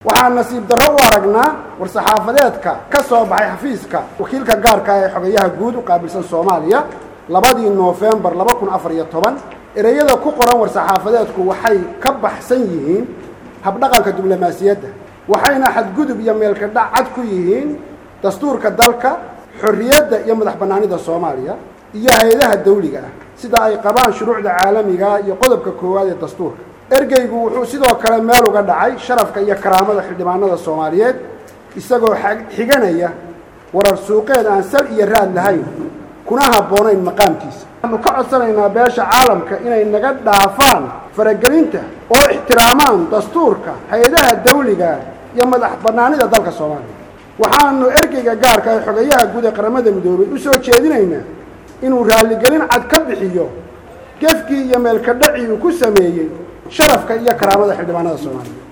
waxaan nasiib darro u aragnaa war-saxaafadeedka ka soo baxay xafiiska wakiilka gaarka ee xogayaha guud u qaabilsan soomaaliya labadii noofembar laba kun afar iyo toban ereyada ku qoran war-saxaafadeedku waxay ka baxsan yihiin habdhaqanka diblomaasiyadda waxayna xadgudub iyo meelkadhac cad ku yihiin dastuurka dalka xorriyadda iyo madax bannaanida soomaaliya iyo hay-adaha dawliga ah sida ay qabaan shuruucda caalamiga iyo qodobka koowaad ee dastuurka ergeygu wuxuu sidoo kale meel uga dhacay sharafka iyo karaamada xildhibaanada soomaaliyeed isagoo xiganaya warar suuqeed aan sal iyo raad lahayn kuna habboonayn maqaamkiisa waxaanu ka codsanaynaa beesha caalamka inay naga dhaafaan faragelinta oo ixtiraamaan dastuurka hay-adaha dawliga iyo madax bannaanida dalka soomaaliya waxaanu ergeyga gaarka ee xogayaha guud ee qaramada midoobay u soo jeedinaynaa inuu raalligelin cad ka bixiyo gefkii iyo meelkadhacii uu ku sameeyey sharafka iyo karaamada xildhibaanada soomaaliya